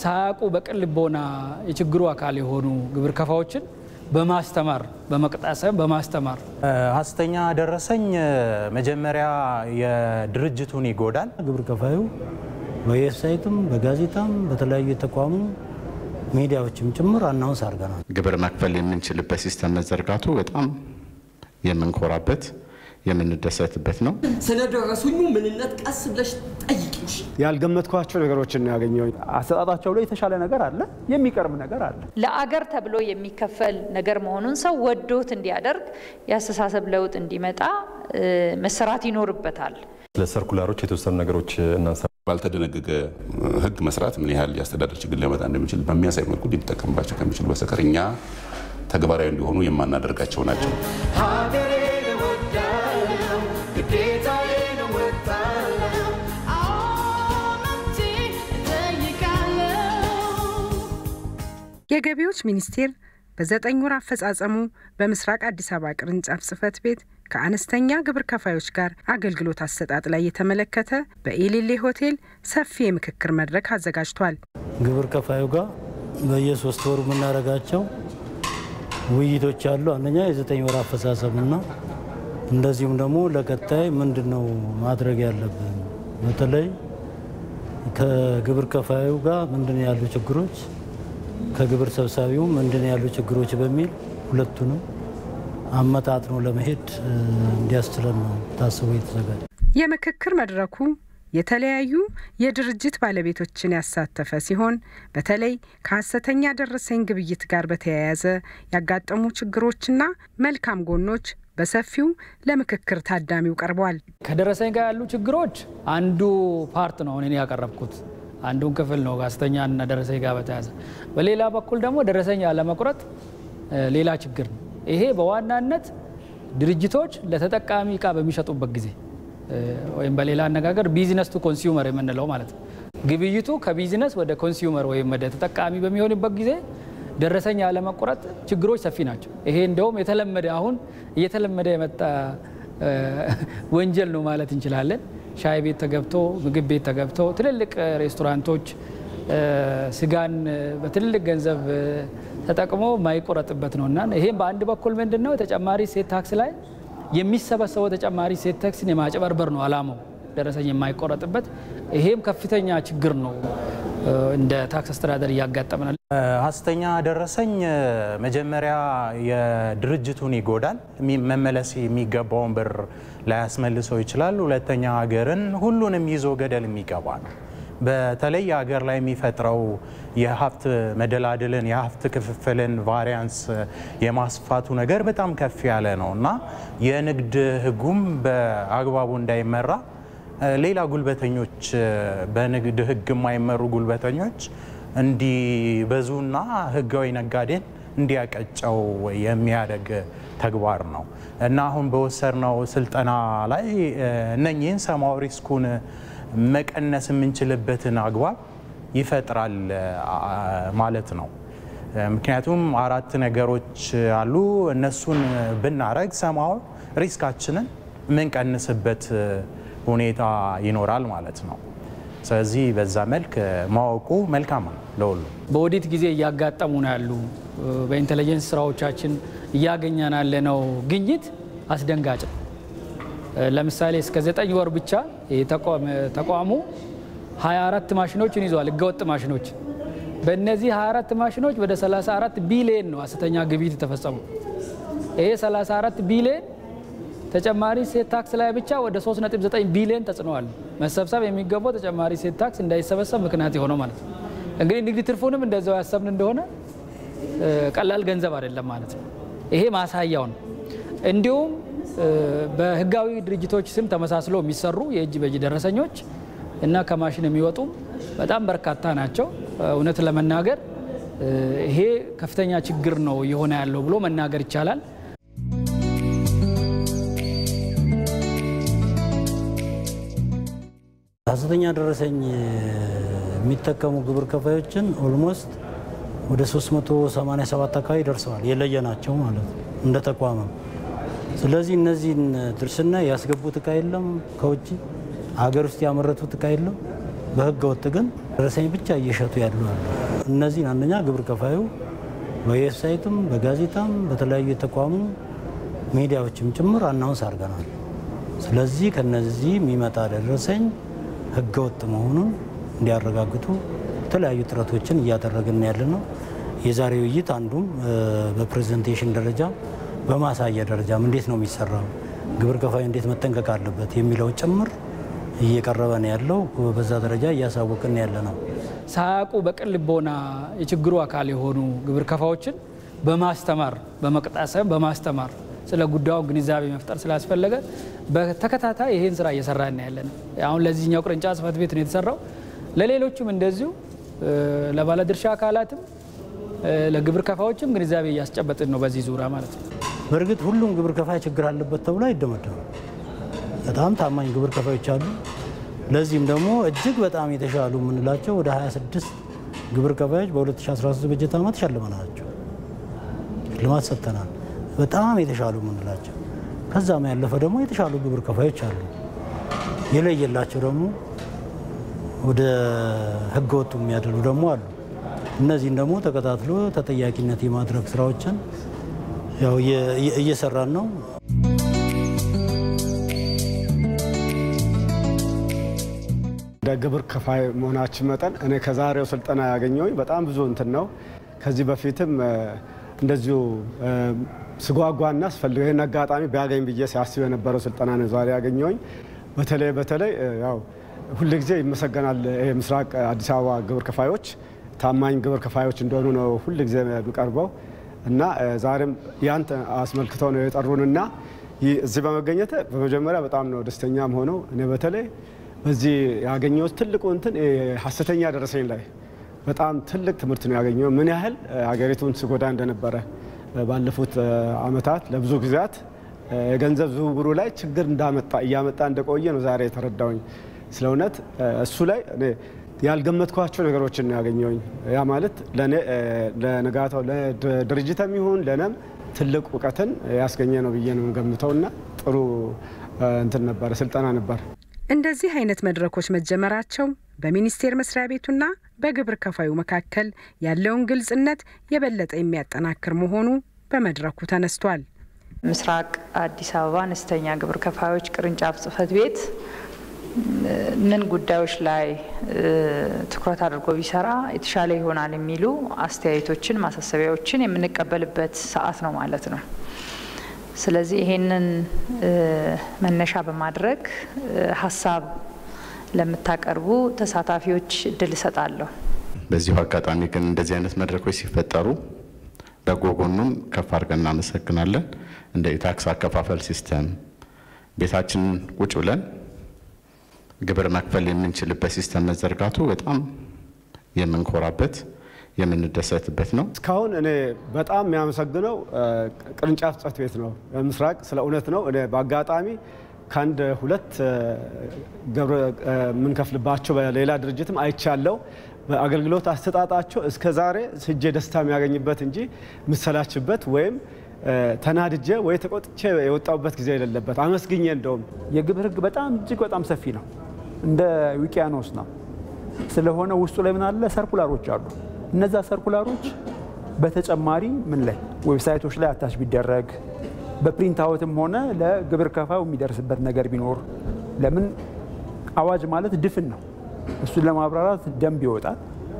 ሳያውቁ በቅን ልቦና የችግሩ አካል የሆኑ ግብር ከፋዎችን በማስተማር በመቅጣት ሳይሆን በማስተማር ሀሰተኛ ደረሰኝ መጀመሪያ የድርጅቱን ይጎዳል። ግብር ከፋዩ በዌብሳይትም በጋዜጣም በተለያዩ የተቋሙ ሚዲያዎችም ጭምር አናውንስ አድርገናል። ግብር መክፈል የምንችልበት ሲስተም መዘርጋቱ በጣም የምንኮራበት የምንደሰትበት ነው። ስለ ደረሱኙ ምንነት ቀስ ብለሽ ጠይቂሽ። ያልገመትኳቸው ነገሮችን ነው ያገኘው። አሰጣጣቸው ላይ የተሻለ ነገር አለ፣ የሚቀርብ ነገር አለ። ለአገር ተብሎ የሚከፈል ነገር መሆኑን ሰው ወዶት እንዲያደርግ የአስተሳሰብ ለውጥ እንዲመጣ መሰራት ይኖርበታል። ለሰርኩላሮች የተወሰኑ ነገሮች እናንሳ። ባልተደነገገ ሕግ መስራት ምን ያህል የአስተዳደር ችግር ሊያመጣ እንደሚችል በሚያሳይ መልኩ ሊጠቀምባቸው ከሚችሉ በስተቀር እኛ ተግባራዊ እንዲሆኑ የማናደርጋቸው ናቸው። የገቢዎች ሚኒስቴር በዘጠኝ ወር አፈጻጸሙ በምስራቅ አዲስ አበባ ቅርንጫፍ ጽህፈት ቤት ከአነስተኛ ግብር ከፋዮች ጋር አገልግሎት አሰጣጥ ላይ የተመለከተ በኢሊሌ ሆቴል ሰፊ የምክክር መድረክ አዘጋጅቷል። ግብር ከፋዩ ጋር በየሶስት ወሩ የምናደርጋቸው ውይይቶች አሉ። አንደኛ የዘጠኝ ወር አፈጻጸምና እንደዚሁም ደግሞ ለቀጣይ ምንድን ነው ማድረግ ያለብን፣ በተለይ ከግብር ከፋዩ ጋር ምንድን ያሉ ችግሮች ከግብር ሰብሳቢው ምንድን ያሉ ችግሮች በሚል ሁለቱንም አመጣጥኖ ለመሄድ እንዲያስችለን ነው ታስቦ የተዘጋጀ። የምክክር መድረኩ የተለያዩ የድርጅት ባለቤቶችን ያሳተፈ ሲሆን በተለይ ከሀሰተኛ ደረሰኝ ግብይት ጋር በተያያዘ ያጋጠሙ ችግሮችና መልካም ጎኖች በሰፊው ለምክክር ታዳሚው ቀርቧል። ከደረሰኝ ጋር ያሉ ችግሮች አንዱ ፓርት ነው እኔ ያቀረብኩት አንዱን ክፍል ነው ሀሰተኛ እና ደረሰኝ ጋር በተያያዘ። በሌላ በኩል ደግሞ ደረሰኝ አለመቁረጥ ሌላ ችግር ነው። ይሄ በዋናነት ድርጅቶች ለተጠቃሚ እቃ በሚሸጡበት ጊዜ ወይም በሌላ አነጋገር ቢዝነስ ቱ ኮንሱመር የምንለው ማለት ነው። ግብይቱ ከቢዝነስ ወደ ኮንሱመር ወይም ወደ ተጠቃሚ በሚሆንበት ጊዜ ደረሰኝ አለመቁረጥ ችግሮች ሰፊ ናቸው። ይሄ እንደውም የተለመደ አሁን እየተለመደ የመጣ ወንጀል ነው ማለት እንችላለን። ሻይ ቤት ተገብቶ ምግብ ቤት ተገብቶ ትልልቅ ሬስቶራንቶች ስጋን በትልልቅ ገንዘብ ተጠቅሞ ማይቆረጥበት ነው እና ይሄም በአንድ በኩል ምንድን ነው ተጨማሪ ሴት ታክስ ላይ የሚሰበሰበው ተጨማሪ ሴት ታክስን የማጭበርበር ነው አላማው ደረሰኝ የማይቆረጥበት። ይሄም ከፍተኛ ችግር ነው እንደ ታክስ አስተዳደር እያጋጠመናል። ሀሰተኛ ደረሰኝ መጀመሪያ የድርጅቱን ይጎዳል። መመለስ የሚገባውን ብር ላያስመልሰው ይችላል። ሁለተኛ ሀገርን ሁሉንም ይዞ ገደል የሚገባ ነው። በተለይ ሀገር ላይ የሚፈጥረው የሀብት መደላድልን የሀብት ክፍፍልን ቫሪያንስ የማስፋቱ ነገር በጣም ከፍ ያለ ነው እና የንግድ ሕጉም በአግባቡ እንዳይመራ ሌላ ጉልበተኞች በንግድ ሕግ የማይመሩ ጉልበተኞች እንዲበዙና ሕጋዊ ነጋዴን እንዲያቀጨው የሚያደግ ተግባር ነው እና አሁን በወሰድነው ስልጠና ላይ እነኚህን ሰማያዊ ሪስኩን መቀነስ የምንችልበትን አግባብ ይፈጥራል ማለት ነው። ምክንያቱም አራት ነገሮች አሉ። እነሱን ብናረግ ሰማያዊ ሪስካችንን የምንቀንስበት ሁኔታ ይኖራል ማለት ነው። ስለዚህ በዛ መልክ ማወቁ መልካም ነው ለሁሉ። በኦዲት ጊዜ እያጋጠሙ ነው ያሉ በኢንቴሊጀንስ ስራዎቻችን እያገኘን ያለነው ግኝት አስደንጋጭ ነው። ለምሳሌ እስከ ዘጠኝ ወር ብቻ ተቋሙ 24 ማሽኖችን ይዘዋል፣ ህገወጥ ማሽኖች። በእነዚህ 24 ማሽኖች ወደ 34 ቢሊየን ነው ሀሰተኛ ግብይት የተፈጸሙ። ይሄ 34 ቢሊየን ተጨማሪ ሴት ታክስ ላይ ብቻ ወደ 3.9 ቢሊዮን ተጽዕኖዋል። መሰብሰብ የሚገባው ተጨማሪ ሴት ታክስ እንዳይሰበሰብ ምክንያት የሆነው ማለት ነው። እንግዲህ ንግድ ትርፉንም እንደዛው ያሰብን እንደሆነ ቀላል ገንዘብ አይደለም ማለት ነው። ይሄ ማሳያው ነው። እንዲሁም በህጋዊ ድርጅቶች ስም ተመሳስሎ የሚሰሩ የእጅ በእጅ ደረሰኞች እና ከማሽን የሚወጡ በጣም በርካታ ናቸው። እውነት ለመናገር ይሄ ከፍተኛ ችግር ነው እየሆነ ያለው ብሎ መናገር ይቻላል። ሀሰተኛ ደረሰኝ የሚጠቀሙ ግብር ከፋዮችን ኦልሞስት ወደ 387 አካባቢ ደርሰዋል። የለየናቸው ማለት ነው እንደ ተቋምም። ስለዚህ እነዚህን ድርስና ያስገቡት እቃ የለም ከውጭ ሀገር ውስጥ ያመረቱት እቃ የለም። በህገ ወጥ ግን ደረሰኝ ብቻ እየሸጡ ያሉ አሉ። እነዚህን አንደኛ ግብር ከፋዩ በዌብሳይትም በጋዜጣም በተለያዩ የተቋሙ ሚዲያዎችም ጭምር አናውንስ አድርገናል። ስለዚህ ከነዚህ የሚመጣ ደረሰኝ ህገ ወጥ መሆኑን እንዲያረጋግጡ የተለያዩ ጥረቶችን እያደረግን ያለ ነው። የዛሬ ውይይት አንዱም በፕሬዘንቴሽን ደረጃ በማሳያ ደረጃም እንዴት ነው የሚሰራው፣ ግብር ከፋዩ እንዴት መጠንቀቅ አለበት የሚለው ጭምር እየቀረበ ነው ያለው። በዛ ደረጃ እያሳወቅን ያለ ነው። ሳያውቁ በቅን ልቦና የችግሩ አካል የሆኑ ግብር ከፋዎችን በማስተማር በመቅጣት ሳይሆን በማስተማር ስለ ጉዳዩ ግንዛቤ መፍጠር ስላስፈለገ በተከታታይ ይሄን ስራ እየሰራን ያለ ነው። አሁን ለዚህኛው ቅርንጫፍ ጽህፈት ቤት ነው የተሰራው። ለሌሎችም እንደዚሁ ለባለድርሻ አካላትም ለግብር ከፋዎችም ግንዛቤ እያስጨበጥን ነው በዚህ ዙሪያ ማለት ነው። በእርግጥ ሁሉም ግብር ከፋይ ችግር አለበት ተብሎ አይደመደምም። በጣም ታማኝ ግብር ከፋዮች አሉ። ለዚህም ደግሞ እጅግ በጣም የተሻሉ የምንላቸው ወደ 26 ግብር ከፋዮች በ2013 በጀት ዓመት ሸልመናቸው ሽልማት ሰጥተናል። በጣም የተሻሉ የምንላቸው ከዛም ያለፈ ደግሞ የተሻሉ ግብር ከፋዮች አሉ። የለየላቸው ደግሞ ወደ ህገ ወጡ የሚያደሉ ደግሞ አሉ። እነዚህን ደግሞ ተከታትሎ ተጠያቂነት የማድረግ ስራዎችን ያው እየሰራን ነው። እንደ ግብር ከፋይ መሆናችን መጠን እኔ ከዛሬው ስልጠና ያገኘሁኝ በጣም ብዙ እንትን ነው። ከዚህ በፊትም እንደዚሁ ስጓጓና ስፈልገው ይህን አጋጣሚ ቢያገኝ ብዬ ሲያስብ የነበረው ስልጠና ነው ዛሬ ያገኘሁኝ። በተለይ በተለይ ያው ሁልጊዜ ይመሰገናል ምስራቅ አዲስ አበባ ግብር ከፋዮች ታማኝ ግብር ከፋዮች እንደሆኑ ነው ሁልጊዜ የሚቀርበው እና ዛሬም ያን አስመልክተው ነው የጠሩንና እዚህ በመገኘት በመጀመሪያ በጣም ነው ደስተኛ ሆነው እኔ በተለይ በዚህ ያገኘሁት ትልቁ እንትን ሀሰተኛ ደረሰኝ ላይ በጣም ትልቅ ትምህርት ነው ያገኘው። ምን ያህል ሀገሪቱን ስጎዳ እንደነበረ ባለፉት አመታት ለብዙ ጊዜያት የገንዘብ ዝውውሩ ላይ ችግር እንዳመጣ እያመጣ እንደቆየ ነው ዛሬ የተረዳውኝ። ስለ እውነት እሱ ላይ ያልገመትኳቸው ነገሮችን ነው ያገኘውኝ። ያ ማለት ለእኔ ለነጋታው ለድርጅትም ይሁን ለእኔም ትልቅ እውቀትን ያስገኘ ነው ብዬ ነው ገምተውና ጥሩ እንትን ነበረ ስልጠና ነበር። እንደዚህ አይነት መድረኮች መጀመራቸው በሚኒስቴር መስሪያ ቤቱና በግብር ከፋዩ መካከል ያለውን ግልጽነት የበለጠ የሚያጠናክር መሆኑ በመድረኩ ተነስቷል። ምስራቅ አዲስ አበባ አነስተኛ ግብር ከፋዮች ቅርንጫፍ ጽህፈት ቤት ምን ጉዳዮች ላይ ትኩረት አድርጎ ቢሰራ የተሻለ ይሆናል የሚሉ አስተያየቶችን፣ ማሳሰቢያዎችን የምንቀበልበት ሰዓት ነው ማለት ነው። ስለዚህ ይሄንን መነሻ በማድረግ ሀሳብ ለምታቀርቡ ተሳታፊዎች እድል እሰጣለሁ። በዚሁ አጋጣሚ ግን እንደዚህ አይነት መድረኮች ሲፈጠሩ በጎ ጎኑን ከፍ አድርገን እናመሰግናለን። እንደ የታክስ አከፋፈል ሲስተም ቤታችን ቁጭ ብለን ግብር መክፈል የምንችልበት ሲስተም መዘርጋቱ በጣም የምንኮራበት የምንደሰትበት ነው። እስካሁን እኔ በጣም የሚያመሰግነው ቅርንጫፍ ጽህፈት ቤት ነው ምስራቅ። ስለ እውነት ነው እኔ በአጋጣሚ ከአንድ ሁለት የምንከፍልባቸው በሌላ ድርጅትም አይቻለው። በአገልግሎት አሰጣጣቸው እስከ ዛሬ ስጄ ደስታ የሚያገኝበት እንጂ ምሰላችበት ወይም ተናድጄ ወይ ተቆጥቼ የወጣሁበት ጊዜ የሌለበት አመስግኜ እንደውም የግብር ህግ በጣም እጅግ በጣም ሰፊ ነው፣ እንደ ውቅያኖስ ነው። ስለሆነ ውስጡ ላይ ምን አለ ሰርኩላሮች አሉ። እነዛ ሰርኩላሮች በተጨማሪ ምን ላይ ዌብሳይቶች ላይ አታች ቢደረግ በፕሪንት አውትም ሆነ ለግብር ከፋዩ የሚደርስበት ነገር ቢኖር ለምን አዋጅ ማለት ድፍን ነው። እሱን ለማብራራት ደንብ ይወጣል።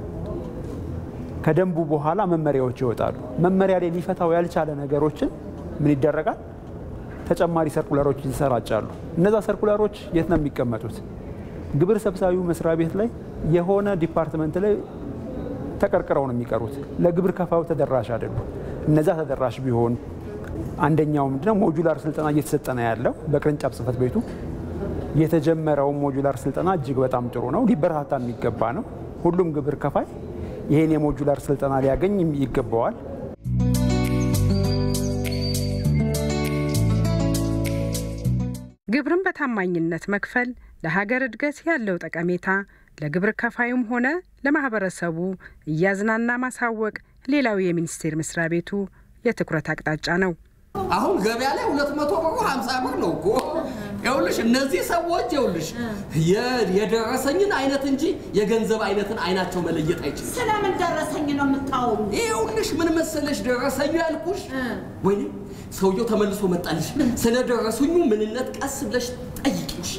ከደንቡ በኋላ መመሪያዎች ይወጣሉ። መመሪያ ላይ ሊፈታው ያልቻለ ነገሮችን ምን ይደረጋል? ተጨማሪ ሰርኩላሮች ይሰራጫሉ። እነዛ ሰርኩላሮች የት ነው የሚቀመጡት? ግብር ሰብሳቢው መስሪያ ቤት ላይ የሆነ ዲፓርትመንት ላይ ተቀርቅረው ነው የሚቀሩት። ለግብር ከፋዩ ተደራሽ አይደሉም። እነዛ ተደራሽ ቢሆን አንደኛው ምንድነው ሞጁላር ስልጠና እየተሰጠ ነው ያለው በቅርንጫፍ ጽህፈት ቤቱ የተጀመረው ሞጁላር ስልጠና እጅግ በጣም ጥሩ ነው፣ ሊበረታታ የሚገባ ነው። ሁሉም ግብር ከፋይ ይህን የሞጁላር ስልጠና ሊያገኝ ይገባዋል። ግብርን በታማኝነት መክፈል ለሀገር እድገት ያለው ጠቀሜታ ለግብር ከፋዩም ሆነ ለማህበረሰቡ እያዝናና ማሳወቅ ሌላው የሚኒስቴር መስሪያ ቤቱ የትኩረት አቅጣጫ ነው። አሁን ገበያ ላይ ሁለት መቶ ብሩ ሀምሳ ብር ነው እኮ ይኸውልሽ እነዚህ ሰዎች ይኸውልሽ የ- የደረሰኝን አይነት እንጂ የገንዘብ አይነትን አይናቸው መለየት አይችልም። ስለምን ደረሰኝ ነው የምታወሩ? ይኸውልሽ ምን መሰለሽ ደረሰኙ ያልኩሽ ወይኔ ሰውየው ተመልሶ መጣልሽ። ስለ ደረሰኙ ምንነት ቀስ ብለሽ ጠይቂውሽ።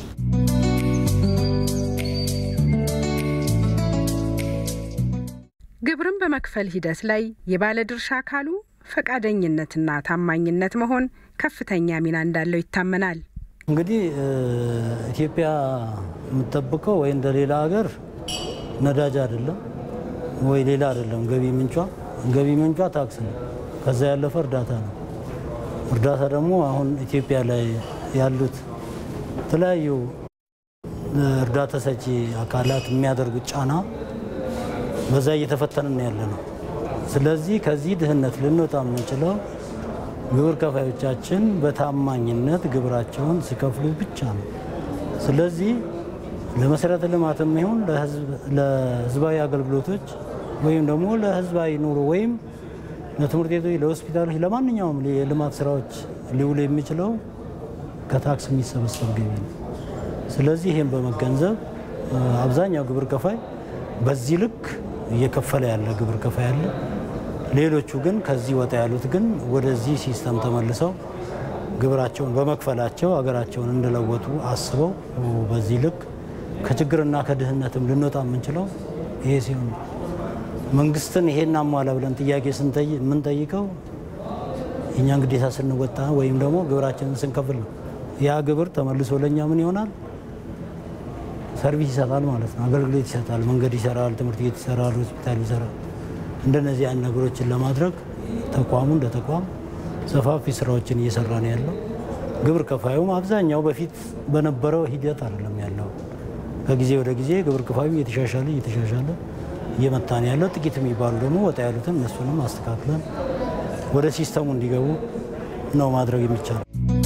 ግብርን በመክፈል ሂደት ላይ የባለድርሻ አካሉ ፈቃደኝነትና ታማኝነት መሆን ከፍተኛ ሚና እንዳለው ይታመናል። እንግዲህ እ፣ ኢትዮጵያ የምትጠብቀው ወይ እንደ ሌላ ሀገር ነዳጅ አይደለም ወይ ሌላ አይደለም። ገቢ ምንጯ ገቢ ምንጯ ታክስ ነው። ከዛ ያለፈ እርዳታ ነው። እርዳታ ደግሞ አሁን ኢትዮጵያ ላይ ያሉት የተለያዩ እ፣ እርዳታ ሰጪ አካላት የሚያደርጉት ጫና በዛ እየተፈተንን ያለ ነው። ስለዚህ ከዚህ ድህነት ልንወጣ የምንችለው ግብር ከፋዮቻችን በታማኝነት ግብራቸውን ሲከፍሉ ብቻ ነው። ስለዚህ ለመሰረተ ልማትም ይሁን ለህዝባዊ አገልግሎቶች ወይም ደግሞ ለህዝባዊ ኑሮ ወይም ለትምህርት ቤቶች፣ ለሆስፒታሎች፣ ለማንኛውም የልማት ስራዎች ሊውል የሚችለው ከታክስ የሚሰበሰብ ገቢ ነው። ስለዚህ ይህም በመገንዘብ እ፣ አብዛኛው ግብር ከፋይ በዚህ ልክ እየከፈለ ያለ ግብር ከፋይ አለ። ሌሎቹ ግን ከዚህ ወጣ ያሉት ግን ወደዚህ ሲስተም ተመልሰው ግብራቸውን በመክፈላቸው ሀገራቸውን እንደለወጡ አስበው በዚህ ልክ ከችግርና ከድህነትም ልንወጣ የምንችለው ይሄ ሲሆን ነው። መንግስትን ይሄን አሟላ ብለን ጥያቄ ስንጠይ- የምንጠይቀው የእኛን ግዴታ ስንወጣ ወይም ደግሞ ግብራችንን ስንከፍል ነው። ያ ግብር ተመልሶ ለእኛ ምን ይሆናል? ሰርቪስ ይሰጣል ማለት ነው። አገልግሎት ይሰጣል። መንገድ ይሰራል፣ ትምህርት ቤት ይሰራል፣ ሆስፒታል ይሰራል። እንደነዚህ አይነት ነገሮችን ለማድረግ ተቋሙ እንደ ተቋም ሰፋፊ ስራዎችን እየሰራ ነው ያለው። ግብር ከፋዩም አብዛኛው በፊት በነበረው ሂደት አይደለም ያለው። ከጊዜ ወደ ጊዜ ግብር ከፋዩ እየተሻሻለ እየተሻሻለ እየመጣ ነው ያለው። ጥቂት የሚባሉ ደግሞ ወጣ ያሉትን እነሱንም አስተካክለን ወደ ሲስተሙ እንዲገቡ ነው ማድረግ የሚቻለው።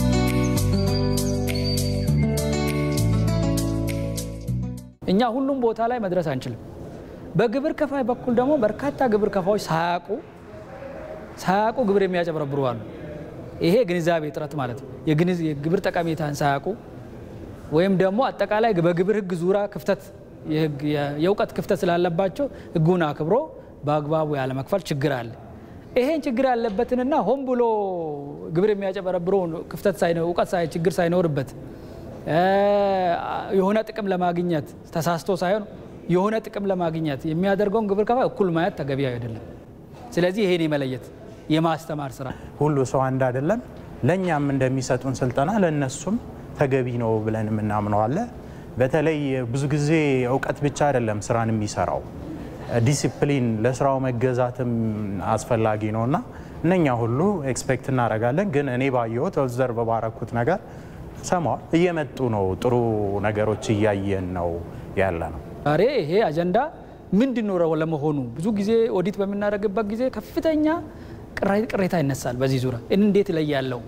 እኛ ሁሉም ቦታ ላይ መድረስ አንችልም። በግብር ከፋይ በኩል ደግሞ በርካታ ግብር ከፋዮች ሳያውቁ ሳያውቁ ግብር የሚያጨበረብሩ አሉ። ይሄ ግንዛቤ እጥረት ማለት ነው። የግንዝ- የግብር ጠቀሜታን ሳያውቁ ወይም ደግሞ አጠቃላይ በግብር ሕግ ዙሪያ ክፍተት የህግ- የ- የእውቀት ክፍተት ስላለባቸው ሕጉን አክብሮ በአግባቡ ያለመክፈል ችግር አለ። ይሄን ችግር ያለበትንና ሆን ብሎ ግብር የሚያጨበረብረውን ክፍተት ሳይኖ- እውቀት ሳይ- ችግር ሳይኖርበት እ፣ የሆነ ጥቅም ለማግኘት ተሳስቶ ሳይሆን የሆነ ጥቅም ለማግኘት የሚያደርገውን ግብር ከፋይ እኩል ማየት ተገቢ አይደለም። ስለዚህ ይሄን የመለየት የማስተማር ስራ ሁሉ ሰው አንድ አይደለም። ለእኛም እንደሚሰጡን ስልጠና ለእነሱም ተገቢ ነው ብለን የምናምነው አለ። በተለይ ብዙ ጊዜ እውቀት ብቻ አይደለም ስራን የሚሰራው ዲሲፕሊን፣ ለስራው መገዛትም አስፈላጊ ነው እና እነኛ ሁሉ ኤክስፔክት እናደርጋለን። ግን እኔ ባየሁት ኦብዘርቭ ባረኩት ነገር ሰማዋል እየመጡ ነው። ጥሩ ነገሮች እያየን ነው ያለ ነው። ዛሬ ይሄ አጀንዳ ምንድን ነው ለመሆኑ ብዙ ጊዜ ኦዲት በምናደርግበት ጊዜ ከፍተኛ ቅራ- ቅሬታ ይነሳል። በዚህ ዙሪያ እንዴት ላይ ያለው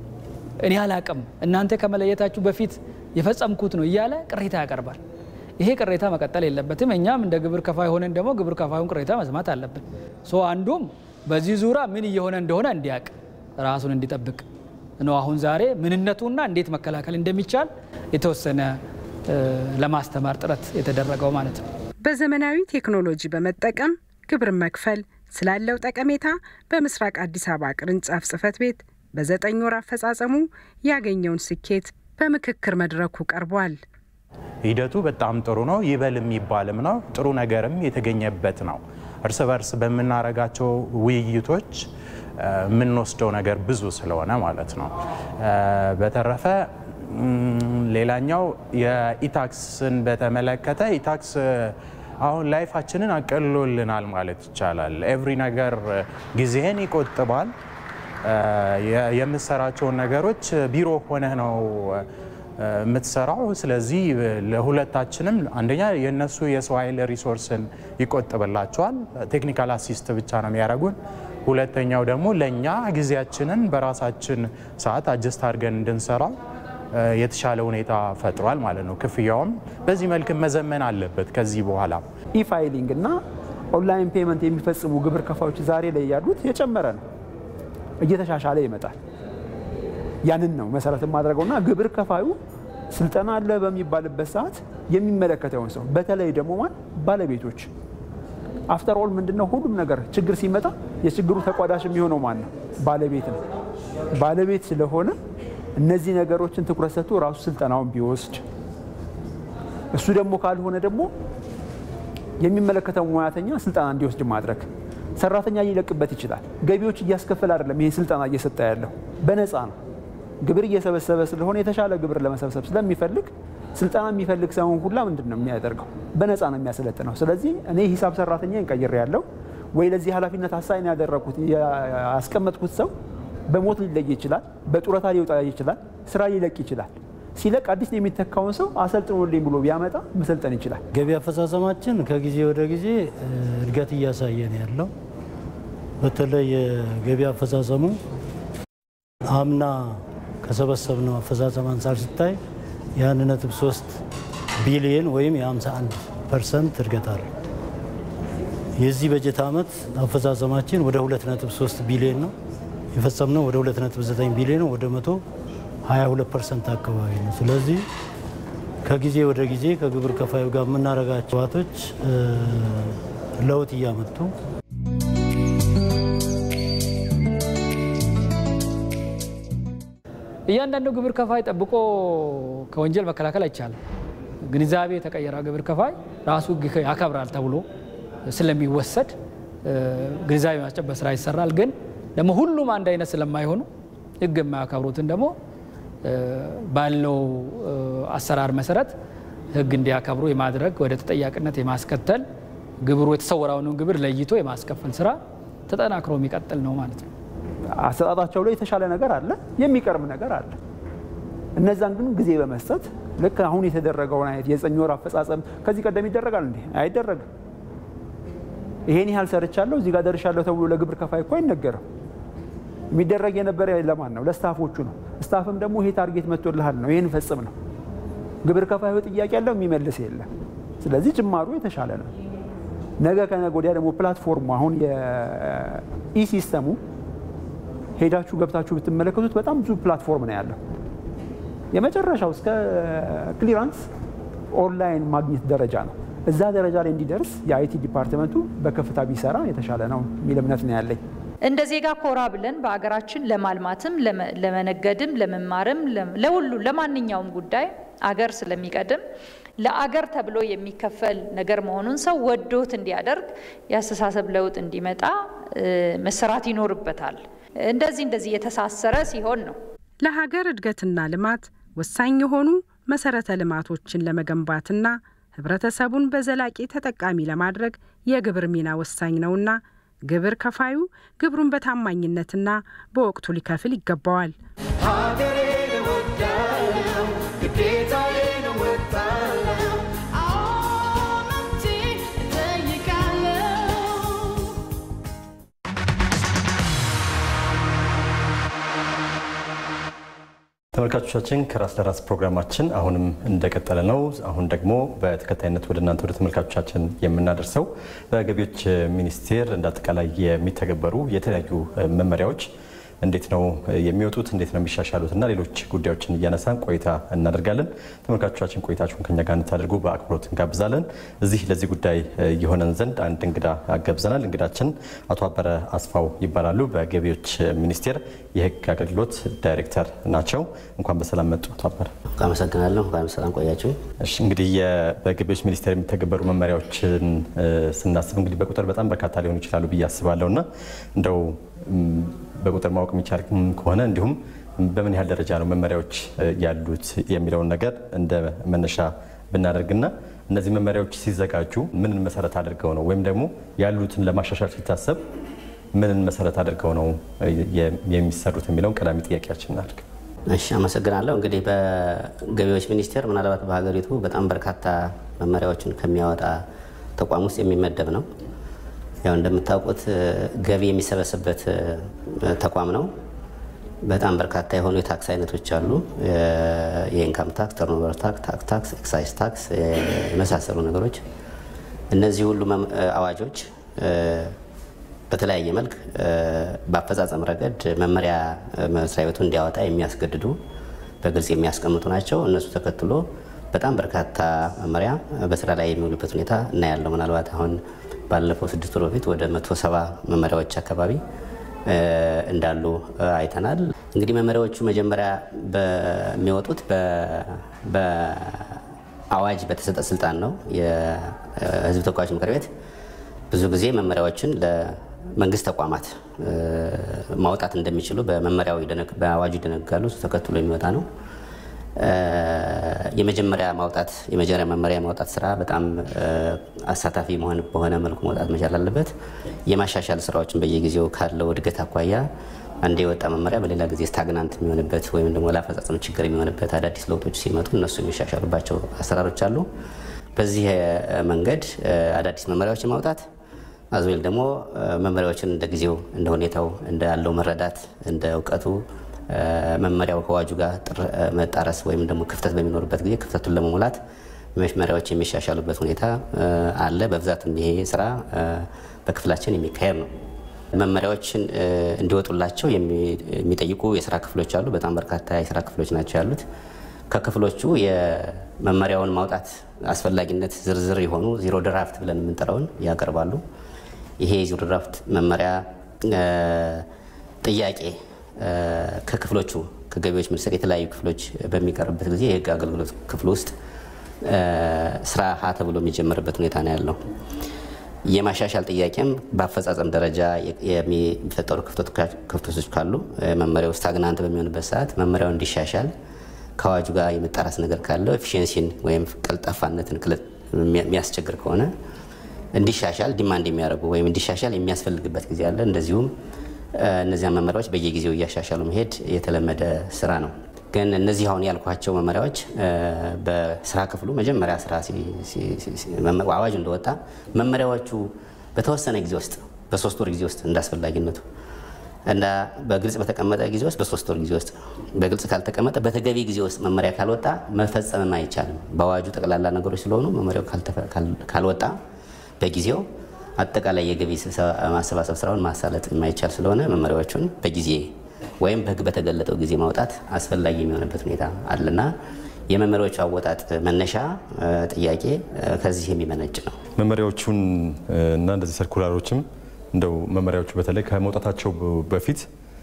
እኔ አላቅም እናንተ ከመለየታችሁ በፊት የፈጸምኩት ነው እያለ ቅሬታ ያቀርባል። ይሄ ቅሬታ መቀጠል የለበትም። እኛም እንደ ግብር ከፋይ ሆነን ደግሞ ግብር ከፋዩን ቅሬታ መስማት አለብን። ሶ አንዱም በዚህ ዙሪያ ምን እየሆነ እንደሆነ እንዲያውቅ ራሱን እንዲጠብቅ ነው። አሁን ዛሬ ምንነቱና እንዴት መከላከል እንደሚቻል የተወሰነ እ፣ ለማስተማር ጥረት የተደረገው ማለት ነው። በዘመናዊ ቴክኖሎጂ በመጠቀም ግብር መክፈል ስላለው ጠቀሜታ በምስራቅ አዲስ አበባ ቅርንጫፍ ጽሕፈት ቤት በዘጠኝ ወር አፈጻጸሙ ያገኘውን ስኬት በምክክር መድረኩ ቀርቧል። ሂደቱ በጣም ጥሩ ነው። ይበል የሚባልም ነው። ጥሩ ነገርም የተገኘበት ነው። እርስ በርስ በምናረጋቸው ውይይቶች እ፣ የምንወስደው ነገር ብዙ ስለሆነ ማለት ነው። እ፣ በተረፈ እም፣ ሌላኛው የኢታክስን በተመለከተ ኢታክስ አሁን ላይፋችንን አቀልሎልናል ማለት ይቻላል። ኤቭሪ ነገር ጊዜህን ይቆጥባል። እ፣ የ- የምትሰራቸውን ነገሮች ቢሮ ሆነህ ነው የምትሰራው። ስለዚህ ለሁለታችንም አንደኛ የእነሱ የሰው ኃይል ሪሶርስን ይቆጥብላቸዋል። ቴክኒካል አሲስት ብቻ ነው የሚያደርጉን። ሁለተኛው ደግሞ ለእኛ ጊዜያችንን በራሳችን ሰዓት አጀስት አድርገን እንድንሰራው እ፣ የተሻለ ሁኔታ ፈጥሯል ማለት ነው። ክፍያውም በዚህ መልክ መዘመን አለበት ከዚህ በኋላ ኢፋይሊንግ እና ኦንላይን ፔመንት የሚፈጽሙ ግብር ከፋዮች ዛሬ ላይ ያሉት የጨመረ ነው፣ እየተሻሻለ ይመጣል። ያንን ነው መሰረት የማድረገው እና ግብር ከፋዩ ስልጠና አለ በሚባልበት ሰዓት የሚመለከተውን ሰው በተለይ ደግሞ ማን ባለቤቶች አፍተር ኦል ምንድነው ሁሉም ነገር ችግር ሲመጣ የችግሩ ተቋዳሽ የሚሆነው ማን ነው? ባለቤት ነው። ባለቤት ስለሆነ እነዚህ ነገሮችን ትኩረት ሰጥቶ ራሱ ስልጠናውን ቢወስድ እሱ ደግሞ ካልሆነ ደግሞ የሚመለከተው ሙያተኛ ስልጠና እንዲወስድ ማድረግ ሰራተኛ ሊለቅበት ይችላል። ገቢዎች እያስከፈል አይደለም ይሄ ስልጠና እየሰጠ ያለው በነፃ ነው። ግብር እየሰበሰበ ስለሆነ የተሻለ ግብር ለመሰብሰብ ስለሚፈልግ ስልጠና የሚፈልግ ሰውን ሁላ ምንድን ነው የሚያደርገው? በነፃ ነው የሚያሰለጥነው። ስለዚህ እኔ ሂሳብ ሰራተኛ እንቀይር ያለው ወይ ለዚህ ኃላፊነት አሳይን ያደረኩት ያስቀመጥኩት ሰው በሞት ሊለይ ይችላል፣ በጡረታ ሊወጣ ይችላል፣ ስራ ሊለቅ ይችላል። ሲለቅ አዲስ የሚተካውን ሰው አሰልጥኖልኝ ብሎ ቢያመጣ መሰልጠን ይችላል። ገቢ አፈጻጸማችን ከጊዜ ወደ ጊዜ እድገት እያሳየ ነው ያለው። በተለይ የገቢ አፈጻጸሙ አምና ከሰበሰብነው አፈጻጸም አንጻር ሲታይ የአንድ ነጥብ ሶስት ቢሊየን ወይም የ51 ፐርሰንት እድገት አለ። የዚህ በጀት ዓመት አፈጻጸማችን ወደ 2.3 ቢሊዮን ነው የፈጸምነው ወደ 2.9 ቢሊዮን ነው ወደ 122 ፐርሰንት አካባቢ ነው። ስለዚህ ከጊዜ ወደ ጊዜ ከግብር ከፋዩ ጋር የምናደርጋቸው ዋቶች ለውጥ እያመጡ እያንዳንዱ ግብር ከፋይ ጠብቆ ከወንጀል መከላከል አይቻልም። ግንዛቤ የተቀየረ ግብር ከፋይ ራሱ ሕግ ያከብራል ተብሎ ስለሚወሰድ ግንዛቤ ማስጨበጥ ስራ ይሰራል። ግን ደግሞ ሁሉም አንድ አይነት ስለማይሆኑ ሕግ የማያከብሩትን ደግሞ ባለው አሰራር መሰረት ሕግ እንዲያከብሩ የማድረግ ወደ ተጠያቂነት የማስከተል ግብሩ የተሰወረውንም ግብር ለይቶ የማስከፈል ስራ ተጠናክሮ የሚቀጥል ነው ማለት ነው። አሰጣጣቸው ላይ የተሻለ ነገር አለ፣ የሚቀርብ ነገር አለ። እነዛን ግን ጊዜ በመስጠት ልክ አሁን የተደረገውን አይነት የዘጠኝ ወር አፈጻጸም ከዚህ ቀደም ይደረጋል እንዴ? አይደረግም። ይሄን ያህል ሰርቻለሁ እዚህ ጋር ደርሻለሁ ተብሎ ለግብር ከፋይ እኮ አይነገርም። የሚደረግ የነበረ ለማን ነው? ለስታፎቹ ነው። ስታፍም ደግሞ ይሄ ታርጌት መጥቶልሃል ነው ይህን ፈጽም ነው። ግብር ከፋዩ ጥያቄ ያለው የሚመልስ የለም። ስለዚህ ጅማሩ የተሻለ ነው። ነገ ከነገ ወዲያ ደግሞ ፕላትፎርሙ አሁን የኢሲስተሙ ሄዳችሁ ገብታችሁ ብትመለከቱት በጣም ብዙ ፕላትፎርም ነው ያለው። የመጨረሻው እስከ ክሊራንስ ኦንላይን ማግኘት ደረጃ ነው። እዛ ደረጃ ላይ እንዲደርስ የአይቲ ዲፓርትመንቱ በከፍታ ቢሰራ የተሻለ ነው የሚል እምነት ነው ያለኝ። እንደ ዜጋ ኮራ ብለን በአገራችን ለማልማትም ለመነገድም ለመማርም ለሁሉ ለማንኛውም ጉዳይ አገር ስለሚቀድም ለአገር ተብሎ የሚከፈል ነገር መሆኑን ሰው ወዶት እንዲያደርግ የአስተሳሰብ ለውጥ እንዲመጣ መሰራት ይኖርበታል። እንደዚህ እንደዚህ የተሳሰረ ሲሆን ነው ለሀገር እድገትና ልማት ወሳኝ የሆኑ መሰረተ ልማቶችን ለመገንባትና ህብረተሰቡን በዘላቂ ተጠቃሚ ለማድረግ የግብር ሚና ወሳኝ ነውና ግብር ከፋዩ ግብሩን በታማኝነትና በወቅቱ ሊከፍል ይገባዋል። ሀገሬን እወዳለሁ፣ ግዴታዬን እወጣለሁ፣ አዎ መብቴን እጠይቃለሁ። ተመልካቾቻችን ከራስ ለራስ ፕሮግራማችን አሁንም እንደቀጠለ ነው። አሁን ደግሞ በተከታይነት ወደ እናንተ ወደ ተመልካቾቻችን የምናደርሰው በገቢዎች ሚኒስቴር እንደ አጠቃላይ የሚተገበሩ የተለያዩ መመሪያዎች እንዴት ነው የሚወጡት፣ እንዴት ነው የሚሻሻሉት እና ሌሎች ጉዳዮችን እያነሳን ቆይታ እናደርጋለን። ተመልካቾቻችን ቆይታችሁን ከኛ ጋር እንድታደርጉ በአክብሮት እንጋብዛለን። እዚህ ለዚህ ጉዳይ የሆነን ዘንድ አንድ እንግዳ አገብዘናል። እንግዳችን አቶ አበረ አስፋው ይባላሉ። በገቢዎች ሚኒስቴር የሕግ አገልግሎት ዳይሬክተር ናቸው። እንኳን በሰላም መጡ አቶ አበረ። አመሰግናለሁ። እንኳን በሰላም ቆያችሁ። እሺ እንግዲህ በገቢዎች ሚኒስቴር የሚተገበሩ መመሪያዎችን ስናስብ እንግዲህ በቁጥር በጣም በርካታ ሊሆኑ ይችላሉ ብዬ አስባለሁ እና እንደው በቁጥር ማወቅ የሚቻል ከሆነ እንዲሁም በምን ያህል ደረጃ ነው መመሪያዎች ያሉት የሚለውን ነገር እንደ መነሻ ብናደርግና እነዚህ መመሪያዎች ሲዘጋጁ ምንን መሰረት አድርገው ነው ወይም ደግሞ ያሉትን ለማሻሻል ሲታሰብ ምንን መሰረት አድርገው ነው የሚሰሩት የሚለውን ቀዳሚ ጥያቄያችን እናድርግ። እሺ፣ አመሰግናለሁ። እንግዲህ በገቢዎች ሚኒስቴር ምናልባት በሀገሪቱ በጣም በርካታ መመሪያዎችን ከሚያወጣ ተቋም ውስጥ የሚመደብ ነው። ያው እንደምታውቁት ገቢ የሚሰበስብበት ተቋም ነው። በጣም በርካታ የሆኑ የታክስ አይነቶች አሉ። የኢንካም ታክስ፣ ተርኖቨር ታክስ፣ ታክስ ታክስ፣ ኤክሳይዝ ታክስ የመሳሰሉ ነገሮች። እነዚህ ሁሉ አዋጆች በተለያየ መልክ በአፈጻጸም ረገድ መመሪያ መስሪያ ቤቱ እንዲያወጣ የሚያስገድዱ በግልጽ የሚያስቀምጡ ናቸው። እነሱ ተከትሎ በጣም በርካታ መመሪያ በስራ ላይ የሚውልበት ሁኔታ እናያለው። ምናልባት አሁን ባለፈው ስድስት ወር በፊት ወደ መቶ ሰባ መመሪያዎች አካባቢ እንዳሉ አይተናል። እንግዲህ መመሪያዎቹ መጀመሪያ በሚወጡት በአዋጅ በተሰጠ ስልጣን ነው። የህዝብ ተወካዮች ምክር ቤት ብዙ ጊዜ መመሪያዎችን ለመንግስት ተቋማት ማውጣት እንደሚችሉ በመመሪያው በአዋጁ ይደነጋሉ። እሱ ተከትሎ የሚወጣ ነው። የመጀመሪያ ማውጣት የመጀመሪያ መመሪያ ማውጣት ስራ በጣም አሳታፊ መሆን በሆነ መልኩ መውጣት መቻል አለበት። የማሻሻል ስራዎችን በየጊዜው ካለው እድገት አኳያ አንድ የወጣ መመሪያ በሌላ ጊዜ ስታግናንት የሚሆንበት ወይም ደግሞ ለአፈጻጸም ችግር የሚሆንበት አዳዲስ ለውጦች ሲመጡ እነሱ የሚሻሻሉባቸው አሰራሮች አሉ። በዚህ መንገድ አዳዲስ መመሪያዎችን ማውጣት አዝዌል ደግሞ መመሪያዎችን እንደ ጊዜው እንደ ሁኔታው እንደ ያለው መረዳት እንደ እውቀቱ መመሪያው ከአዋጁ ጋር መጣረስ ወይም ደግሞ ክፍተት በሚኖርበት ጊዜ ክፍተቱን ለመሙላት መመሪያዎች የሚሻሻሉበት ሁኔታ አለ። በብዛትም ይሄ ስራ በክፍላችን የሚካሄድ ነው። መመሪያዎችን እንዲወጡላቸው የሚጠይቁ የስራ ክፍሎች አሉ። በጣም በርካታ የስራ ክፍሎች ናቸው ያሉት። ከክፍሎቹ የመመሪያውን ማውጣት አስፈላጊነት ዝርዝር የሆኑ ዚሮ ድራፍት ብለን የምንጠራውን ያቀርባሉ። ይሄ ዚሮ ድራፍት መመሪያ ጥያቄ ከክፍሎቹ ከገቢዎች ሚኒስቴር የተለያዩ ክፍሎች በሚቀርብበት ጊዜ የህግ አገልግሎት ክፍል ውስጥ ስራ ሀ ተብሎ የሚጀመርበት ሁኔታ ነው ያለው። የማሻሻል ጥያቄም በአፈጻጸም ደረጃ የሚፈጠሩ ክፍተቶች ካሉ መመሪያው ስታግናንት በሚሆንበት ሰዓት መመሪያው እንዲሻሻል ከአዋጁ ጋር የመጣራስ ነገር ካለው ኤፊሽንሲን ወይም ቀልጣፋነትን የሚያስቸግር ከሆነ እንዲሻሻል ዲማንድ የሚያደርጉ ወይም እንዲሻሻል የሚያስፈልግበት ጊዜ አለ። እንደዚሁም እነዚያ መመሪያዎች በየጊዜው እያሻሻሉ መሄድ የተለመደ ስራ ነው። ግን እነዚህ አሁን ያልኳቸው መመሪያዎች በስራ ክፍሉ መጀመሪያ ስራ አዋጅ እንደወጣ መመሪያዎቹ በተወሰነ ጊዜ ውስጥ በሶስት ወር ጊዜ ውስጥ እንዳስፈላጊነቱ እና በግልጽ በተቀመጠ ጊዜ ውስጥ በሶስት ወር ጊዜ ውስጥ በግልጽ ካልተቀመጠ በተገቢ ጊዜ ውስጥ መመሪያ ካልወጣ መፈጸምም አይቻልም። በአዋጁ ጠቅላላ ነገሮች ስለሆኑ መመሪያው ካልወጣ በጊዜው አጠቃላይ የገቢ ማሰባሰብ ስራውን ማሳለጥ የማይቻል ስለሆነ መመሪያዎቹን በጊዜ ወይም በህግ በተገለጠው ጊዜ ማውጣት አስፈላጊ የሚሆንበት ሁኔታ አለና የመመሪያዎቹ አወጣጥ መነሻ ጥያቄ ከዚህ የሚመነጭ ነው። መመሪያዎቹን እና እንደዚህ ሰርኩላሮችም እንደው መመሪያዎቹ በተለይ ከመውጣታቸው በፊት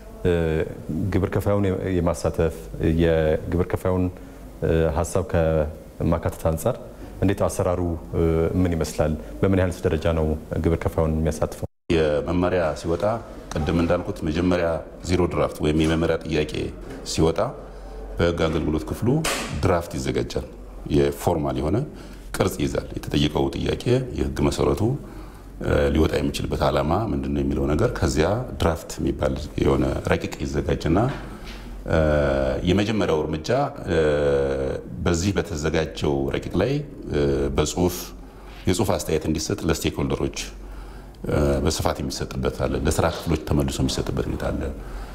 ግብር ከፋዩን የማሳተፍ የግብር ከፋዩን ሀሳብ ከማካተት አንጻር እንዴት አሰራሩ ምን ይመስላል? በምን ያህል ደረጃ ነው ግብር ከፋዩን የሚያሳትፈው? የመመሪያ ሲወጣ ቅድም እንዳልኩት መጀመሪያ ዜሮ ድራፍት ወይም የመመሪያ ጥያቄ ሲወጣ በህግ አገልግሎት ክፍሉ ድራፍት ይዘጋጃል። የፎርማል የሆነ ቅርጽ ይይዛል። የተጠየቀው ጥያቄ የህግ መሰረቱ ሊወጣ የሚችልበት ዓላማ ምንድን ነው የሚለው ነገር ከዚያ ድራፍት የሚባል የሆነ ረቂቅ ይዘጋጅና የመጀመሪያው እርምጃ በዚህ በተዘጋጀው ረቂቅ ላይ በጽሁፍ የጽሁፍ አስተያየት እንዲሰጥ ለስቴክሆልደሮች በስፋት የሚሰጥበት አለ። ለስራ ክፍሎች ተመልሶ የሚሰጥበት ሁኔታ አለ።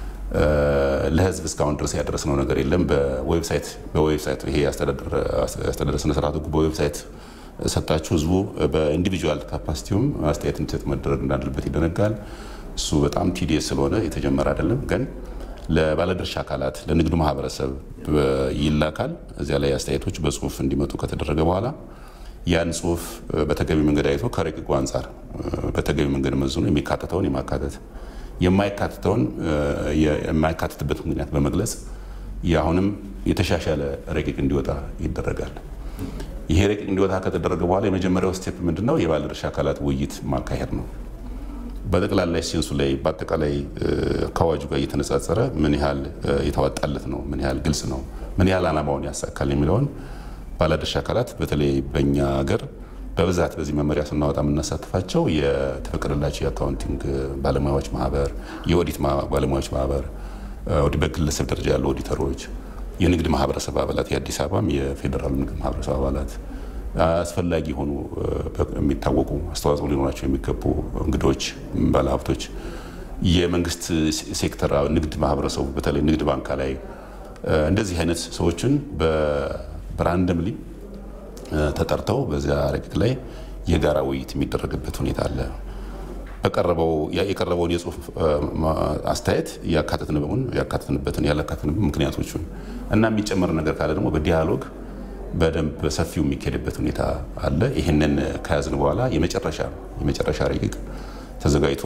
ለህዝብ እስካሁን ድረስ ያደረስነው ነገር የለም። በዌብሳይት በዌብሳይት ይሄ አስተዳደር ስነ ስርዓቱ በዌብሳይት ሰጣችሁ ህዝቡ በኢንዲቪጁዋል ካፓሲቲውም አስተያየት እንዲሰጥ መደረግ እንዳለበት ይደነጋል። እሱ በጣም ቲዲየስ ስለሆነ የተጀመረ አይደለም ግን ለባለድርሻ አካላት ለንግዱ ማህበረሰብ ይላካል። እዚያ ላይ አስተያየቶች በጽሁፍ እንዲመጡ ከተደረገ በኋላ ያን ጽሁፍ በተገቢ መንገድ አይቶ ከረቂቁ አንጻር በተገቢ መንገድ መዝኖ የሚካተተውን የማካተት የማይካተተውን የማይካተትበት ምክንያት በመግለጽ የአሁንም የተሻሻለ ረቂቅ እንዲወጣ ይደረጋል። ይሄ ረቂቅ እንዲወጣ ከተደረገ በኋላ የመጀመሪያው ስቴፕ ምንድን ነው? የባለድርሻ አካላት ውይይት ማካሄድ ነው። በጠቅላላ ሴንሱ ላይ በአጠቃላይ ከአዋጁ ጋር እየተነጻጸረ ምን ያህል የተዋጣለት ነው፣ ምን ያህል ግልጽ ነው፣ ምን ያህል ዓላማውን ያሳካል የሚለውን ባለድርሻ አካላት በተለይ በእኛ ሀገር በብዛት በዚህ መመሪያ ስናወጣ የምናሳትፋቸው የተፈቀደላቸው የአካውንቲንግ ባለሙያዎች ማህበር፣ የኦዲት ባለሙያዎች ማህበር፣ በግለሰብ ደረጃ ያሉ ኦዲተሮች፣ የንግድ ማህበረሰብ አባላት፣ የአዲስ አበባም የፌዴራሉ ንግድ ማህበረሰብ አባላት አስፈላጊ የሆኑ የሚታወቁ አስተዋጽኦ ሊኖራቸው የሚገቡ እንግዶች፣ ባለሀብቶች፣ የመንግስት ሴክተር ንግድ ማህበረሰቡ በተለይ ንግድ ባንክ ላይ እንደዚህ አይነት ሰዎችን በራንደምሊ ተጠርተው በዚያ ረቂቅ ላይ የጋራ ውይይት የሚደረግበት ሁኔታ አለ። በቀረበው የቀረበውን የጽሁፍ አስተያየት ያካተትንበትን ያካተትንበትን ያላካተትንበት ምክንያቶቹን እና የሚጨመር ነገር ካለ ደግሞ በዲያሎግ በደንብ በሰፊው የሚካሄድበት ሁኔታ አለ። ይህንን ከያዝን በኋላ የመጨረሻ የመጨረሻ ረቂቅ ተዘጋጅቶ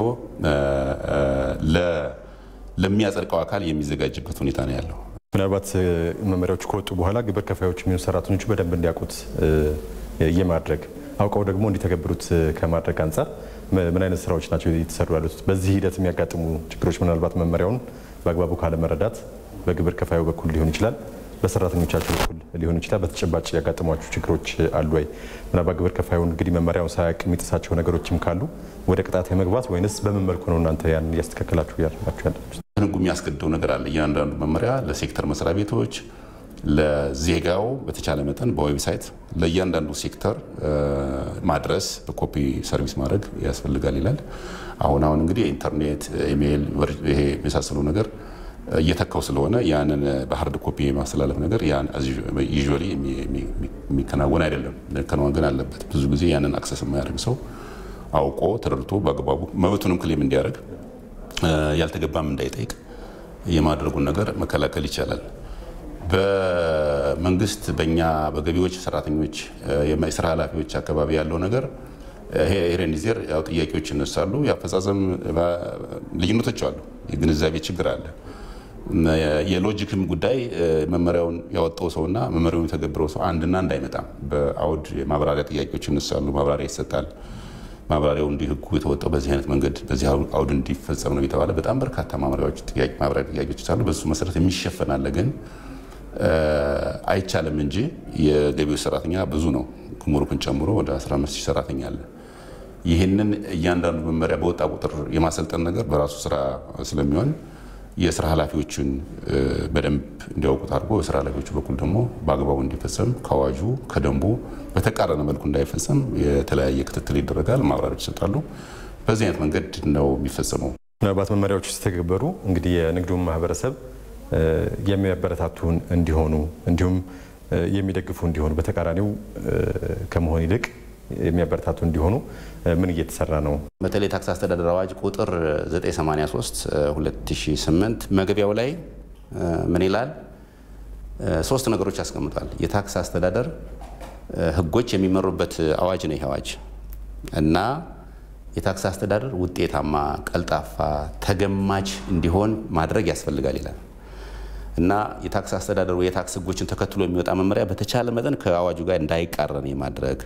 ለሚያጸድቀው አካል የሚዘጋጅበት ሁኔታ ነው ያለው። ምናልባት መመሪያዎቹ ከወጡ በኋላ ግብር ከፋዮች የሚሆኑ ሰራተኞቹ በደንብ እንዲያውቁት የማድረግ አውቀው ደግሞ እንዲተገብሩት ከማድረግ አንጻር ምን አይነት ስራዎች ናቸው እየተሰሩ ያሉት? በዚህ ሂደት የሚያጋጥሙ ችግሮች ምናልባት መመሪያውን በአግባቡ ካለመረዳት በግብር ከፋዩ በኩል ሊሆን ይችላል፣ በሰራተኞቻቸው በኩል ሊሆን ይችላል። በተጨባጭ ያጋጠሟቸው ችግሮች አሉ ወይ? ምናልባት ግብር ከፋዩን እንግዲህ መመሪያውን ሳያውቅ የሚጥሳቸው ነገሮችም ካሉ ወደ ቅጣት የመግባት ወይንስ በምን መልኩ ነው እናንተ ያን እያስተካከላችሁ እያደረጋችሁ ያላችሁ? ህጉ የሚያስገድደው ነገር አለ። እያንዳንዱ መመሪያ ለሴክተር መስሪያ ቤቶች ለዜጋው በተቻለ መጠን በዌብሳይት ለእያንዳንዱ ሴክተር ማድረስ በኮፒ ሰርቪስ ማድረግ ያስፈልጋል ይላል። አሁን አሁን እንግዲህ ኢንተርኔት፣ ኢሜይል ይሄ የመሳሰሉ ነገር እየተካው ስለሆነ ያንን በሀርድ ኮፒ የማስተላለፍ ነገር ዩዥዋሊ የሚከናወን አይደለም። መከናወን ግን አለበት። ብዙ ጊዜ ያንን አክሰስ የማያደርግ ሰው አውቆ ተረድቶ በአግባቡ መብቱንም ክሌም እንዲያደርግ ያልተገባም እንዳይጠይቅ የማድረጉን ነገር መከላከል ይቻላል። በመንግስት በእኛ በገቢዎች ሰራተኞች የስራ ኃላፊዎች አካባቢ ያለው ነገር ሄሬኒዜር ያው ጥያቄዎች ይነሳሉ። የአፈጻጸም ልዩነቶች አሉ። የግንዛቤ ችግር አለ። የሎጂክም ጉዳይ መመሪያውን ያወጣው ሰውና መመሪያውን የተገብረው ሰው አንድና አንድ አይመጣም። በአውድ የማብራሪያ ጥያቄዎች ይነሳሉ። ማብራሪያ ይሰጣል። ማብራሪያው እንዲህ ህጉ የተወጣው በዚህ አይነት መንገድ በዚህ አውድ እንዲፈጸም ነው የተባለ በጣም በርካታ ማብራሪያዎች ማብራሪያ ጥያቄዎች አሉ። በሱ መሰረት የሚሸፈን አለ ግን አይቻልም እንጂ የገቢዎች ሰራተኛ ብዙ ነው። ጉምሩክን ጨምሮ ወደ 15 ሺህ ሰራተኛ አለ። ይህንን እያንዳንዱ መመሪያ በወጣ ቁጥር የማሰልጠን ነገር በራሱ ስራ ስለሚሆን የስራ ኃላፊዎችን በደንብ እንዲያውቁት አድርጎ የስራ ኃላፊዎቹ በኩል ደግሞ በአግባቡ እንዲፈጸም ከአዋጁ ከደንቡ በተቃረነ መልኩ እንዳይፈጸም የተለያየ ክትትል ይደረጋል። ማብራሪያዎች ይሰጣሉ። በዚህ አይነት መንገድ ነው የሚፈጸመው። ምናልባት መመሪያዎቹ ሲተገበሩ እንግዲህ የንግዱን ማህበረሰብ የሚያበረታቱን እንዲሆኑ እንዲሁም የሚደግፉ እንዲሆኑ በተቃራኒው ከመሆን ይልቅ የሚያበረታቱ እንዲሆኑ ምን እየተሰራ ነው? በተለይ ታክስ አስተዳደር አዋጅ ቁጥር 983 2008 መግቢያው ላይ ምን ይላል? ሶስት ነገሮች ያስቀምጧል። የታክስ አስተዳደር ህጎች የሚመሩበት አዋጅ ነው ይህ አዋጅ እና የታክስ አስተዳደር ውጤታማ፣ ቀልጣፋ፣ ተገማች እንዲሆን ማድረግ ያስፈልጋል ይላል እና የታክስ አስተዳደሩ የታክስ ህጎችን ተከትሎ የሚወጣ መመሪያ በተቻለ መጠን ከአዋጁ ጋር እንዳይቃረን የማድረግ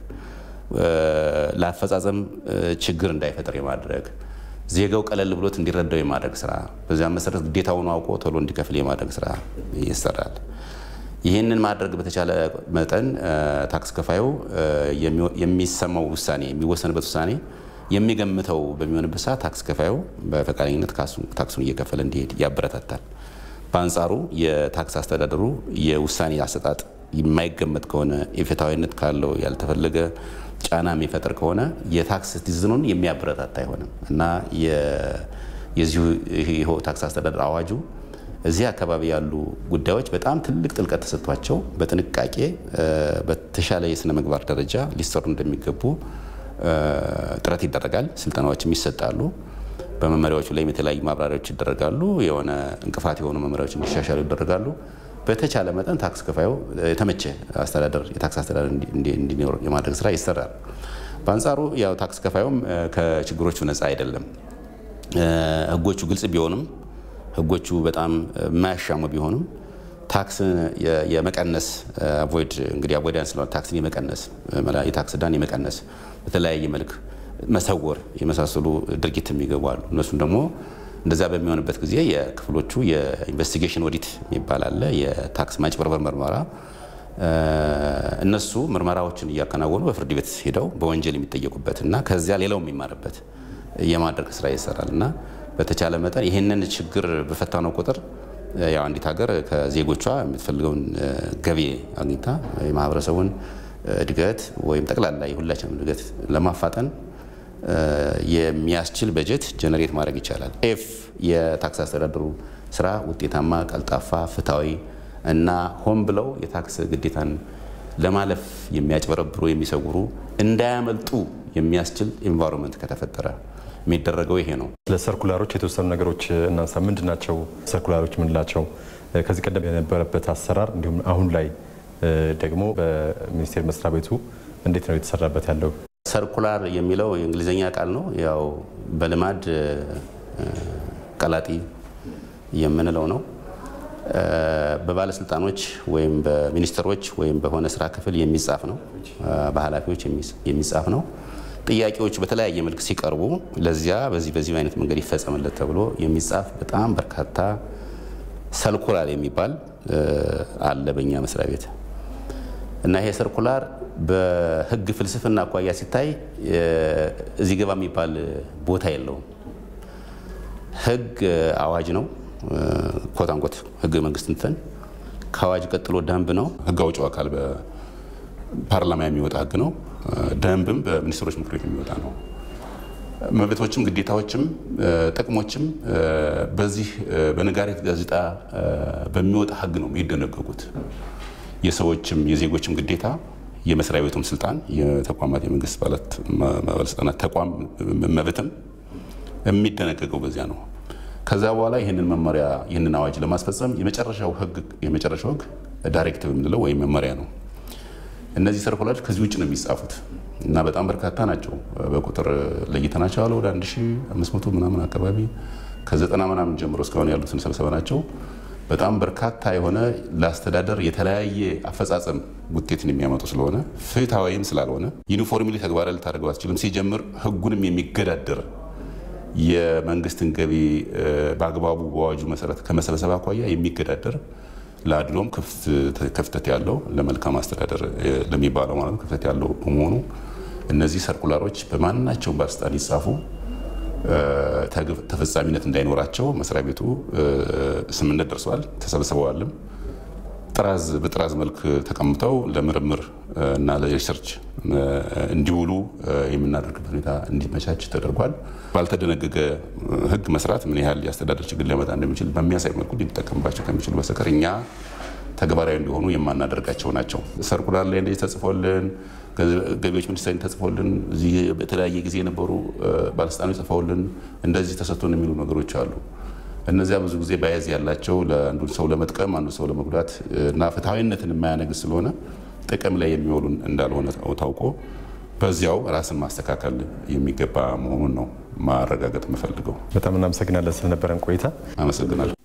ለአፈጻጸም ችግር እንዳይፈጠር የማድረግ ዜጋው ቀለል ብሎት እንዲረዳው የማድረግ ስራ፣ በዚያም መሰረት ግዴታውን አውቆ ቶሎ እንዲከፍል የማድረግ ስራ ይሰራል። ይህንን ማድረግ በተቻለ መጠን ታክስ ከፋዩ የሚሰማው ውሳኔ የሚወሰንበት ውሳኔ የሚገምተው በሚሆንበት ሰዓት ታክስ ከፋዩ በፈቃደኝነት ታክሱን እየከፈለ እንዲሄድ ያበረታታል። በአንጻሩ የታክስ አስተዳደሩ የውሳኔ አሰጣጥ የማይገመት ከሆነ የፍትሐዊነት ካለው ያልተፈለገ ጫና የሚፈጥር ከሆነ የታክስ ሲዝኑን የሚያበረታታ አይሆንም እና የዚሁ ይኸው ታክስ አስተዳደር አዋጁ እዚህ አካባቢ ያሉ ጉዳዮች በጣም ትልቅ ጥልቀት ተሰጥቷቸው በጥንቃቄ በተሻለ የስነ ምግባር ደረጃ ሊሰሩ እንደሚገቡ ጥረት ይደረጋል። ስልጠናዎችም ይሰጣሉ። በመመሪያዎቹ ላይም የተለያዩ ማብራሪያዎች ይደረጋሉ። የሆነ እንቅፋት የሆኑ መመሪያዎች እንዲሻሻሉ ይደረጋሉ። በተቻለ መጠን ታክስ ከፋዩ የተመቸ አስተዳደር የታክስ አስተዳደር እንዲኖር የማድረግ ስራ ይሰራል። በአንጻሩ ያው ታክስ ከፋዩም ከችግሮቹ ነፃ አይደለም። ህጎቹ ግልጽ ቢሆንም ህጎቹ በጣም የማያሻሙ ቢሆንም ታክስ የመቀነስ አቮይድ እንግዲህ አቮይዳንስ ስለሆነ ታክስን የመቀነስ የታክስ ዕዳን የመቀነስ በተለያየ መልክ መሰወር የመሳሰሉ ድርጊት የሚገቡ አሉ። እነሱን ደግሞ እንደዛ በሚሆንበት ጊዜ የክፍሎቹ የኢንቨስቲጌሽን ኦዲት የሚባል አለ። የታክስ ማጭበርበር ምርመራ እነሱ ምርመራዎችን እያከናወኑ በፍርድ ቤት ሄደው በወንጀል የሚጠየቁበት እና ከዚያ ሌላው የሚማርበት የማድረግ ስራ ይሰራል እና በተቻለ መጠን ይህንን ችግር በፈታነው ቁጥር ያው አንዲት ሀገር ከዜጎቿ የምትፈልገውን ገቢ አግኝታ የማህበረሰቡን እድገት ወይም ጠቅላላ የሁላችንም እድገት ለማፋጠን የሚያስችል በጀት ጀነሬት ማድረግ ይቻላል። ኤፍ የታክስ አስተዳደሩ ስራ ውጤታማ፣ ቀልጣፋ፣ ፍትሐዊ እና ሆን ብለው የታክስ ግዴታን ለማለፍ የሚያጭበረብሩ የሚሰውሩ እንዳያመልጡ የሚያስችል ኤንቫይሮንመንት ከተፈጠረ የሚደረገው ይሄ ነው። ለሰርኩላሮች የተወሰኑ ነገሮች እናንሳ። ምንድን ናቸው ሰርኩላሮች ምንላቸው? ከዚህ ቀደም የነበረበት አሰራር እንዲሁም አሁን ላይ ደግሞ በሚኒስቴር መስሪያ ቤቱ እንዴት ነው የተሰራበት ያለው? ሰርኩላር የሚለው የእንግሊዝኛ ቃል ነው። ያው በልማድ ቀላጢ የምንለው ነው። በባለስልጣኖች ወይም በሚኒስትሮች ወይም በሆነ ስራ ክፍል የሚጻፍ ነው። በኃላፊዎች የሚጻፍ ነው። ጥያቄዎች በተለያየ መልክ ሲቀርቡ ለዚያ በዚህ በዚህ አይነት መንገድ ይፈጸምለት ተብሎ የሚጻፍ በጣም በርካታ ሰርኩላር የሚባል አለ በእኛ መስሪያ ቤት እና ይሄ ሰርኩላር በሕግ ፍልስፍና አኳያ ሲታይ እዚህ ገባ የሚባል ቦታ የለውም። ሕግ አዋጅ ነው። ኮታንኮት ሕገ መንግስት እንትን ከአዋጅ ቀጥሎ ደንብ ነው። ሕግ አውጪው አካል በፓርላማ የሚወጣ ሕግ ነው። ደንብም በሚኒስትሮች ምክር ቤት የሚወጣ ነው። መብቶችም ግዴታዎችም ጥቅሞችም በዚህ በነጋሪት ጋዜጣ በሚወጣ ሕግ ነው የሚደነገጉት። የሰዎችም የዜጎችም ግዴታ የመስሪያ ቤቱም ስልጣን የተቋማት የመንግስት ባለስልጣናት ተቋም መብትም የሚደነገገው በዚያ ነው። ከዛ በኋላ ይህንን መመሪያ ይህንን አዋጅ ለማስፈጸም የመጨረሻው ህግ የመጨረሻው ህግ ዳይሬክቲቭ የምንለው ወይም መመሪያ ነው። እነዚህ ሰርኩላሮች ከዚህ ውጭ ነው የሚጻፉት እና በጣም በርካታ ናቸው። በቁጥር ለይተናቸው አለ ወደ 1500 ምናምን አካባቢ ከዘጠና ምናምን ጀምሮ እስካሁን ያሉትን ሰብሰበ ናቸው። በጣም በርካታ የሆነ ለአስተዳደር የተለያየ አፈጻጸም ውጤትን የሚያመጡ ስለሆነ ፍትሐዊም ስላልሆነ ዩኒፎርምሊ ተግባራዊ ልታደርገው አትችልም። ሲጀምር ህጉንም የሚገዳደር የመንግስትን ገቢ በአግባቡ በአዋጁ መሰረት ከመሰብሰብ አኳያ የሚገዳደር ለአድሎም ክፍተት ያለው ለመልካም አስተዳደር ለሚባለው ማለት ነው ክፍተት ያለው በመሆኑ እነዚህ ሰርኩላሮች በማናቸውም ባለስልጣን ይጻፉ ተፈጻሚነት እንዳይኖራቸው መስሪያ ቤቱ ስምምነት ደርሷል። ተሰብስበዋልም ጥራዝ በጥራዝ መልክ ተቀምጠው ለምርምር እና ለሪሰርች እንዲውሉ የምናደርግበት ሁኔታ እንዲመቻች ተደርጓል። ባልተደነገገ ህግ መስራት ምን ያህል የአስተዳደር ችግር ሊያመጣ እንደሚችል በሚያሳይ መልኩ ሊጠቀምባቸው ከሚችሉ በስተቀር እኛ ተግባራዊ እንዲሆኑ የማናደርጋቸው ናቸው። ሰርኩላር ላይ እንደዚህ ተጽፎልን ገቢዎች ሚኒስቴር ተጽፎልን እዚህ በተለያየ ጊዜ የነበሩ ባለስልጣኖች ጽፈውልን እንደዚህ ተሰጥቶን የሚሉ ነገሮች አሉ። እነዚያ ብዙ ጊዜ ባያዝ ያላቸው ለአንዱ ሰው ለመጥቀም አንዱ ሰው ለመጉዳት እና ፍትሐዊነትን የማያነግስ ስለሆነ ጥቅም ላይ የሚውሉ እንዳልሆነ ታውቆ በዚያው ራስን ማስተካከል የሚገባ መሆኑን ነው ማረጋገጥ የምፈልገው። በጣም እናመሰግናለን ስለነበረን ቆይታ። አመሰግናለሁ።